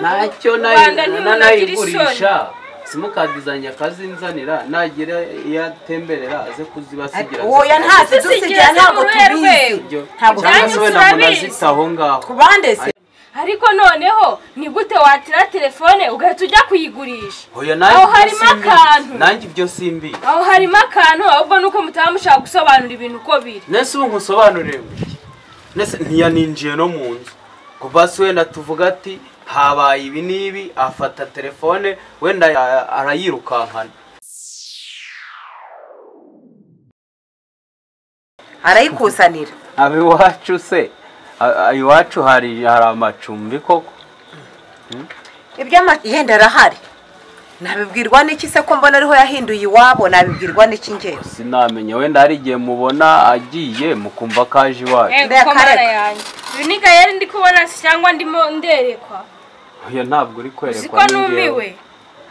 ntacyo Rwanda nanayigurisha simukadi zanjye akazinzanira nagira iyo atemberera aze kuzibasigira woya ntazi dusigira Tuzigira zo ntabwo mu ruhe tubizi rwego. ibyo ntabwo cyangwa se tubizi Ibyanyu wenda turabizi. munazita aho ngaho ku bande se ariko noneho ni gute watira telefone ugahita ujya kuyigurisha Oya, nanjye aho ibyo harimo simbi akantu. nanjye ibyo simbi aho harimo akantu ahubwo nuko mutaba mushaka gusobanura ibintu uko biri nese ubu nkusobanurire iki nese ntiyaninjiye no mu nzu kuva se wenda tuvuga ati habaye ibi n'ibi afata telefone wenda ya- arayirukankana arayikusanira aba iwacu se a- a- iwacu hari hari amacumbi koko iby'ama yenda arahari nabibwirwa n'iki se ko mbona ariho yahinduye iwabo nabibwirwa n'iki ngewe sinamenya wenda hari igihe mubona agiye mukumva ko aje iwacu Eh, Mbega kuko mana kareka. yanjye ibi ni gaheri ndi kubona se cyangwa ndimo nderekwa oya ntabwo uri uzi ko kwerekwa numiwe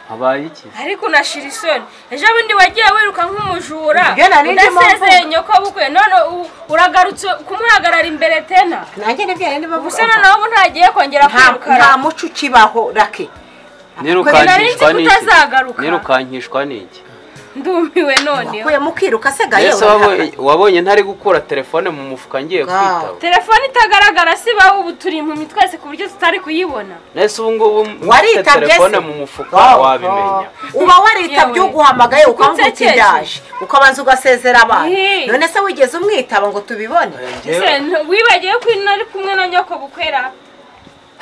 habaye iki ariko unashira isoni ejo bundi wagiye wiruka nk'umujura Ibyo nari ndimo udasezeye mvuga. nyoko bukwe none u- uragarutse kumuhagarara imbere tena nanjye nibyo yari ndimo gusa mvuga noneho ubu ntagiye kongera nta nta kwirukana muco ukibaho rake nirukankishwa nari nzi ko n'iki utazagaruka. nirukankishwa n'iki ndumiwe noneho uyu mukiruka se ga mbese yewe wabo- wabonye ntari gukura telefone mu mufuka ngiye Ga. kwitaba telefone itagaragara si baho ubu turi impumyi twese ku buryo tutari kuyibona nese ubu ngubu ufite waritabye telefone se? mu mufuka wabimenya uba waritabye Yewe. uguhamagaye ukavuga uti Ukunsekeje. ndaje ukabanza ugasezera abantu Hey. none se wigeze umwitaba ngo tubibone ese ntu- wibagiwe ko nari kumwe na nyoko bukwera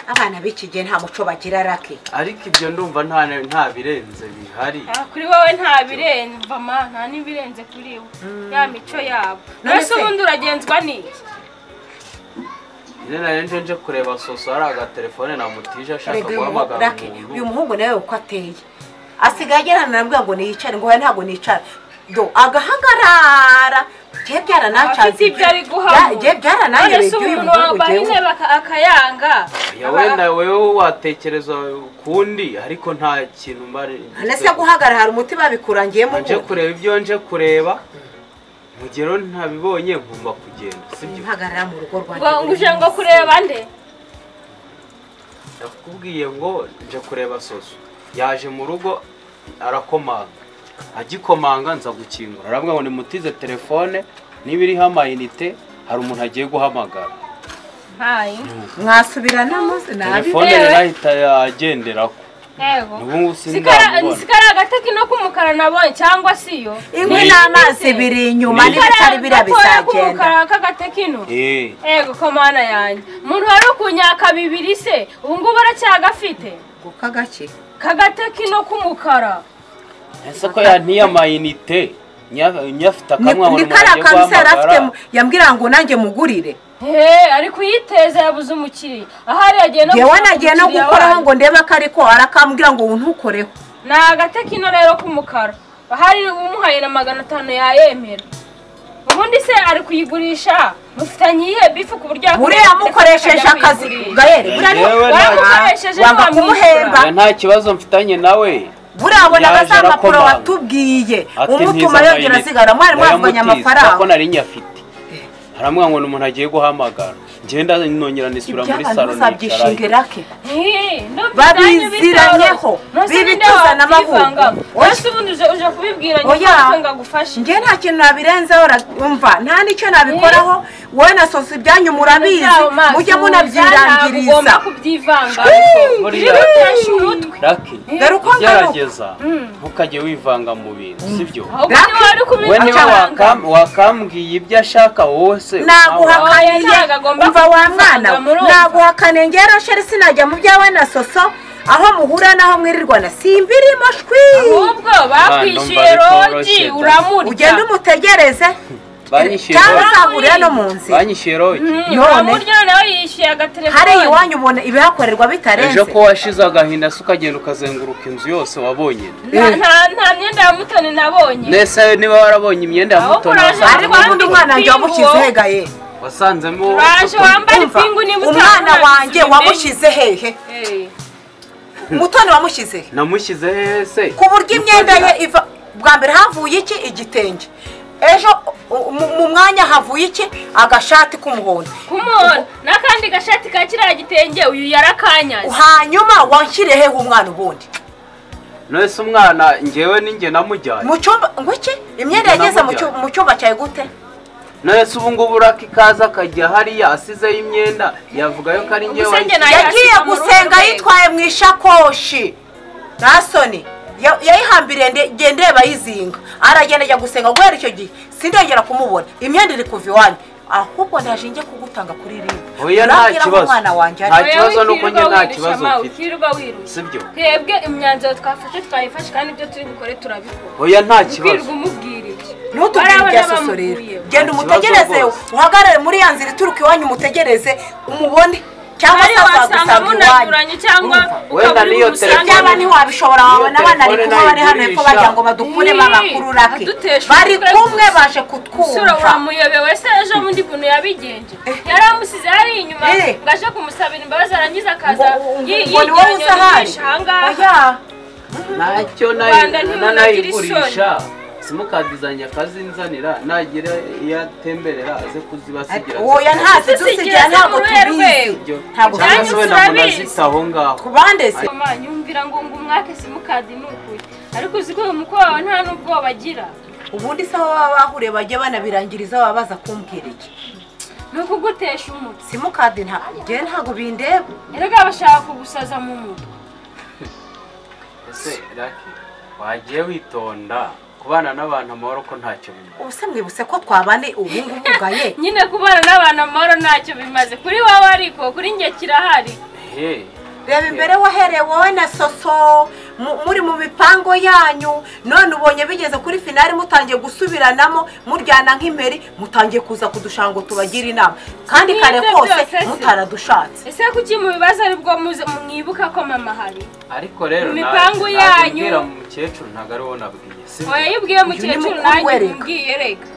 abana b'iki gihe nta muco bagira rake ariko ibyo ndumva nta nta birenze bihari Ah, kuri wowe nta birenze ma nta n'ibirenze kuri we ya mico yabo None mbese se- ubundi uragenzwa n'iki njye nari nje nje kureba soso hari agatelefone na mutije ashaka Erega uyu muhungu guhamagara rake uyu umuntu muhungu nawe uko ateye asigaye agera arambwira ngo niyicare ngo hoya ntabwo nicara do agahagarara jye byaranacanze afite ibyo ari guhamura jye byarananyereye se iby'uyu umuntu muhungu wambaye jyewe intebe aka- akayanga ya wenda wewe watekereza ukundi ariko nta kintu mbari none se guhagarara hari umuti babikurangiyemo nje ubundi kureba ibyo nje kureba mugero ntabibonye ngomba kugenda sibyo mpagarara mu rugo rwanjye ngo buri uje ngo munsi. kureba nde nakubwiye ngo nje kureba soso yaje mu rugo arakomanga agikomanga nza gukingura arambwira ngo nimutize telefone niba iriho amayinite hari umuntu agiye guhamagara ntayi mwasubiranamo se nabi telefone yewe. yarahita yagenderako yego Ni ubu Si kara- sindamubona. si kariya gataki no k'umukara nabonye cyangwa si yo inkwi Ni- n'amazi biri inyuma Ni- n'ibitari biriya gatoya bizagenda k'umukara k'agatekino Eh, yego komana yanjye umuntu wari ukunyaka bibiri se ubu ngubu aracyagafite kuko agake k'agatekino k'umukara ese ko yantiye amayinite nya- nyafite ni akamwa ngo kariya umuntu kantu se yari agiye afite guhamagara yambwira ngo nanjye mugurire Hey, ari kuyiteza yabuze umukiriya ahari yagiye no yewe gushaka nagiye no umukiriya gukoraho wanjye. ngo ndebe ko ariko arakambwira ngo ntukoreho ni agatekino rero k'umukara ahari umuhaye na magana atanu yayemera ubundi se ari kuyigurisha mufitanye iyihe bifu ku buryo buriya mukoresheje akazi gayeri buriya ni- Yewe waba nta- ukoresheje wanga ntiwamwishyura kumuhemba. Oya, nta kibazo mfitanye nawe buriya abona Yaje za mpapuro arakomanga. watubwiye Ati umutuma ntiza yongera amayinite. asigara mwari mwavuganye Wayamutiza, kuko amafaranga nari nyafite haramwa ngo ni umuntu agiye guhamagara ngenda nongera nisura muri iby'abantu saro uzabyishinge nicara rake Babiziranyeho. Bibituzana amavuko. Oya. wese ubundi uje uje kubibwira Oya. nyuma ngo agufashe njye nta kintu nabirenzeho ra- umva nta n'icyo nabikoraho wowe na sosi ibyanyu murabizi Byabo maso, mujye ntabwo ugomba munabyirangiriza kubyivanga Buriya- Ujye utesha umutwe Lucky, dore uko ngaruka ugerageza ntukajye wivanga mu bintu sibyo ahubwo niba wari we niba kubibwiranga wakam- wakambwiye ibyo ashaka wowe se nawe- naguhakaniye Oya, nagomba umva wa mwana kuvanga murumva. naguhakaniye ngewe rosheri sinajya mu byawe na soso aho muhura n'aho mwirirwana simbirimo shwi ahubwo bakwishyuye numva bitoroshye rogi da. uramurya ugende umutegereze Banyishyuye cyangwa rogi. uzahurira no mu nzira banyishyuye rogi Mm, None? uramurya noneho yishyuye hari agatelefone iwanyu ubona ibihakorerwa bitarenze ejo ko washize agahinda se ukagenda ukazenguruka inzu yose wabonye Nta- nta- nta myenda ya mutoni nabonye nese niba warabonye imyenda ya Ahubwo mutoni uraje wasanze- ariko ubundi umwana wanjye Pingu. wamushyize hegaye wasanzemo uraje wambara Umva, ipingu niba umwana utabona, wanjye bimenye. wamushyize hehe Eh, mutoni wamushyize he namushyize hehe se ku buryo imyenda ye iva bwa mbere havuye iki igitenge ejo u- mu- mu mwanya havuye iki agashati k'umuhondo kumuhondo n'akandi gashati ka kiriya gitenge uyu yarakanyaze hanyuma wanshyire hehe umwana ubundi nese umwana ngewe n'inge namujyanye mu cyumba ngo iki imyenda Njye yageze mu namujyanye. cyu- mu cyumba cyawe gute nese ubu ngubu uraka ikaza akajya hariya asizeho imyenda yavugayo ko ari ngewe Ubuse njye wayisize. Yari yagiye yashyize mu gusenga rugo. yitwaye mu ishakoshi nta soni Ya- yayihambiriye nde- nge ndeba yizinga aragenda ajya gusenga guhera icyo gihe sindongera kumubona imyenda iri kuva iwanyu ahubwo ndaje njye kugutanga kuri ribu Oya, nta kibazo. umwana wanjye ari Nta kibazo nuko njye nta kibazo mfite. ukirirwa wirushya sibyo twebwe imyanzuro twafashe twayifashe kandi ibyo turi bukore turabikora oya nta ukwirirwa kibazo umubwira ibyo ntutubwire Bariya ibya bana soso rero bamukuyeho. genda Nta umutegereze kibazo rwose. uhagarare muri ya nzira ituruka iwanyu umutegereze umubone cyangwa se Hariya wasanga azagusanga iwanyu munanuranye cyangwa Urumva, wenda ukabura niyo umusanga telefone- byaba ntiwabishobora wabona Iyo abana bari telefone kuba bari hano hepfo nayigurisha. bagira ngo badukuremo Ii, abakururake adutesha bari umutwe kumwe gusa. baje Sura kutwumva uramuyobewe se ejo bundi buntu yabigenje yaramusize hariya inyuma Eh. ngo aje kumusabira imbabazi arangiza akaza Ngo- ngo- yi- ngo ni wowe yigeranya uza ahari? n'ibisha ahangaha oya ntacyo Rwanda ntimunagira nanayigurisha simukadi zanjye akazinzanira nagira iyo atemberera aze kuzibasigira oya ntazi Ese si dusigira igeze ntabwo muri uriya tubizi rwego? Ibyo. Ntabwo cyangwa se tubizi. wenda ngo unazite aho ngaho ku bande se mama nyumvira ngo ngo umwake simukadi ni ukuri ariko uzi ko uyu mukobwa wawe nta n'ubwoba agira ubundi se aho baba bahuriye bajya banabirangiriza baba baza kumbwira iki ni ukugutesha umutwe simukadi nta njyewe ntabwo bindeba erega bashaka kugusaza mu mutwe ese raki wagiye witonda kubana n'abantu amahoro ko ntacyo bimaze ubuse mwibutse ko twabane ubungubu bwaye nyine kubana n'abantu amahoro ntacyo bimaze kuri wowe ariko kuri njye kirahari he reba imbere wahereye wowe na soso mu- muri mu mipango yanyu none ubonye bigeze kuri finali mutangiye gusubiranamo muryana nk'imperi mutangiye kuza kudusha ngo tubagire inama kandi Nibyo kare kose byose se. mutaradushatse ese kuki mu bibazo aribwo muze- mwibuka ko mama hari ariko rero Mu mipango yanyu. ntabwira mukecuru ntabwo ariwo nabwiye si oya yibwiye mukecuru mukuru nanjye we reka. mubwiye reka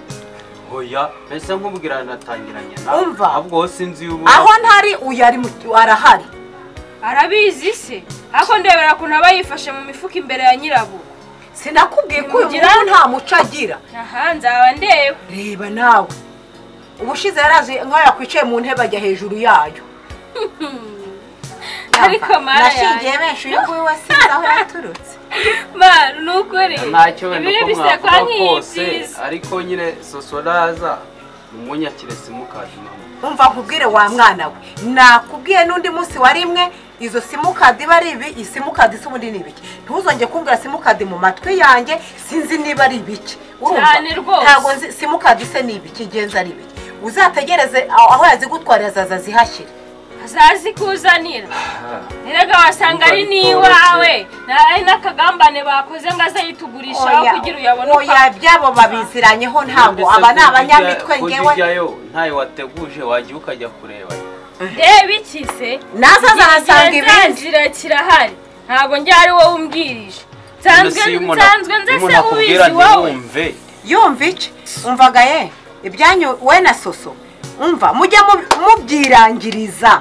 oya ese nkubwira natangiranye na Umva. ahubwo wowe sinzi iyo ubona aho ntari uyu ari mu- arahari arabizi se ariko ndebera ukuntu aba yifashe mu mifuka imbere ya nyirabo sinakubwiye ko uyu Ntimugira- muntu nta muco agira aha nzaba ndeba reba nawe ubushize yarazi nk'aho yakwicaye mu ntebe ajya hejuru yayo ariko mara nashingiye yanjye benshi uyu nguyu wese nzi aho yaturutse mara ni ukuri ntacyo wenda ibiri uko bisekwa mwavuga nk'iyi kose byiza ariko nyine sosoraza umunyakire simukadi mama umva nkubwire wa mwana we nakubwiye n'undi munsi wa rimwe izo simukadi iba ari ibi iyi simukadi se ubundi ni ibiki ntuzongere kumbwira simukadi mu matwi yanjye sinzi niba ari ibiki Urumva? Cyane rwose. ntabwo nzi simukadi se ni ibiki ngenzi ari ibiki uzategereze aho aho yazigutwarira zaza zihashyire azazikuzanira erega wasanga ari n'iwawe Na- ari n'akagambane bakoze ngo azayitugurishaho Oya, kugira uyabone uko oya byabo babiziranyeho ntabwo aba ni abanyamitwe ngewe kuzijyayo ntayo wateguje wagiye ukajya kureba reba iki se nazo azahasanga ibindi kirazira kirahari ntabwo njye ari wowe umbwirije nsanzwe None se iyo umuntu- nsanzwe nze iyo umuntu se akubwira ubizi wowe ntiwumve yumva iki umvaga ye ibyanyu we na soso umva mujya mu- mubyirangiriza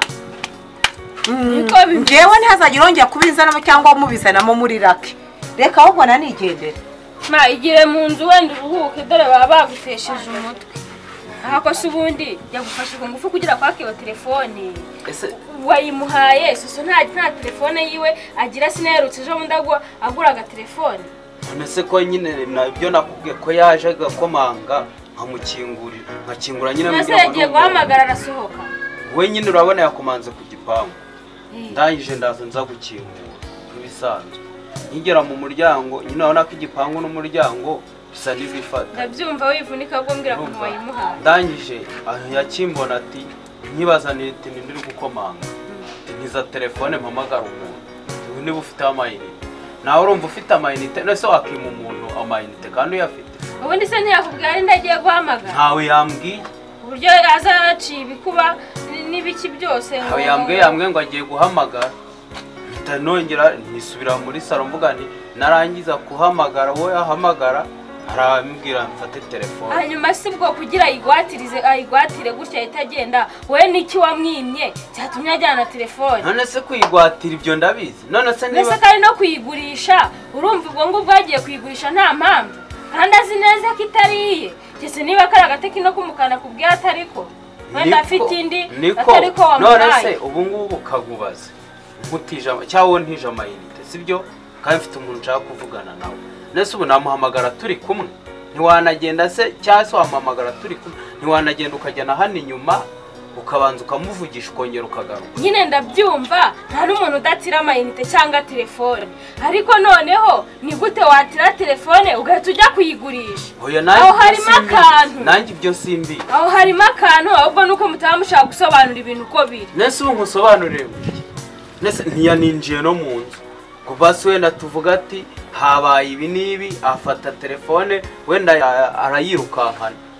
Mm, Niko bimeze. njyewe ntihazagire wongera kubizanamo cyangwa mubizanamo muri rake reka ahubwo nanigendere ma igire mu nzu wenda uruhuke dore baba bagutesheje umutwe aha kose ubundi yagufashe ku ngufu kugira kwakiba telefone ese wayimuhaye soso nta nta telefone yiwe agira sinaherutse ejo bundi agura agura agatelefone none se ko nyine nabyo nakubwiye ko yaje agakomanga nkamukingurira nkakingura nyine nase nabwira ngo ni yagiye umuntu. guhamagara arasohoka we nyine urabona yakomanze ku gipangu Eh. ndangije ndaza nza gukingura nk'ibisanzwe nkigera mu muryango nyine urabona ko igipangu n'umuryango bisa n'ibifata ndabyumva wivunika ahubwo mbwira ukuntu Urumva? wayimuhaye ndangije aho yakimbona ati nkibazaniye itintu ndiri gukomanga Ati, nkiza telefone mpamagara umuntu ubu niba ufite amayinite nawe urumva ufite amayinite nese wakima umuntu amayinite kandi uyafite ubundi se ntiyakubwira ari ndagiye guhamagara ntawe yambwiye uburyo azaciye ibikuba n- n'ibiki byose Aho yambwiye yambwiye ngo agiye guhamagara mpita nongera nisubira muri salo mvuga nti narangiza kuhamagara wowe ahamagara arambwira mfate telefone hanyuma si bwo kugira ayigwatirize ayigwatire gutya ahita agenda we niki wamwimye cyatumye ajyana telefone none se kuyigwatira ibyo ndabizi none se niba ndetse kandi no kuyigurisha urumva ubwo ngubwo agiye kuyigurisha nta mpamvu kandi azi neza ko itari iye gese niba kari agatekino k'umukara nakubwiye atari ko wenda Niko- afite indi niko atari ko none se wamuhaye ubu ngubu kagubaze nkutije ama- cyangwa wowe ntije amayinite sibyo kandi mfite umuntu nshaka kuvugana nawe nese ubu namuhamagara turi kumwe ntiwanagenda se cyangwa se wamuhamagara turi kumwe ntiwanagenda ukajyana hano inyuma ukabanza ukamuvugisha ukongera ukagaruka nyine ndabyumva nta n'umuntu udatira amayinite cyangwa telefone ariko noneho ni gute watira telefone ugahita ujya kuyigurisha Oya, Aho ibyo harimo simbizi. akantu. nanjye ibyo simbi aho harimo akantu ahubwo nuko mutaba mushaka gusobanura ibintu uko biri nese ubu nkusobanurire nese ntiyaninjiye no mu nzu kuva se wenda tuvuga ati habaye ibi n'ibi afata telefone wenda ya- arayirukankana